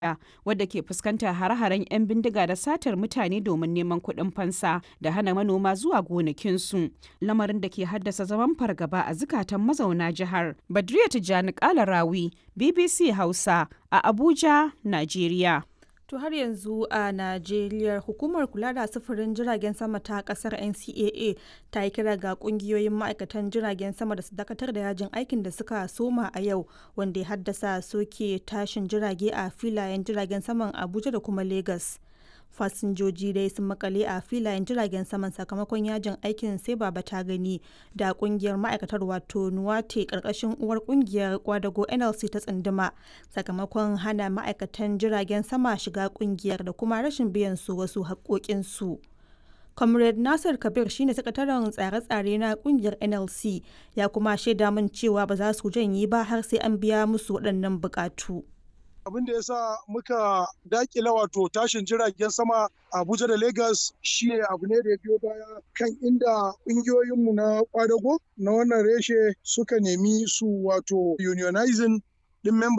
wadda ke fuskantar hare-haren 'yan bindiga da satar mutane domin neman kuɗin fansa da hana manoma zuwa gonakinsu lamarin da ke haddasa zaman fargaba a zukatan mazauna jihar badriya tijjani kalarawi bbc hausa a abuja najeriya To har yanzu a Najeriya hukumar kula da sufurin jiragen sama ta kasar NCAA ta yi kira ga kungiyoyin ma'aikatan jiragen sama da su dakatar da yajin aikin da suka soma a yau wanda ya haddasa soke tashin jirage a filayen jiragen saman Abuja da kuma Lagos. fasinjoji dai sun makale a filayen jiragen saman sakamakon yajin aikin sai baba ta gani da kungiyar ma'aikatar wato nuwate karkashin uwar kungiyar kwadago nlc ta tsunduma sakamakon hana ma'aikatan jiragen sama shiga kungiyar da kuma rashin biyan su wasu haƙoƙinsu. comrade nasir kabir shine sakataren tsare-tsare na kungiyar nlc ya kuma shaida min cewa ba za su janye ba har sai an biya musu waɗannan buƙatu. abin da ya sa muka dakila wato tashin jiragen sama abuja da lagos shi abu ne da ya biyo baya kan inda ƙungiyoyinmu na kwadago na wannan reshe suka nemi su wato unionizing din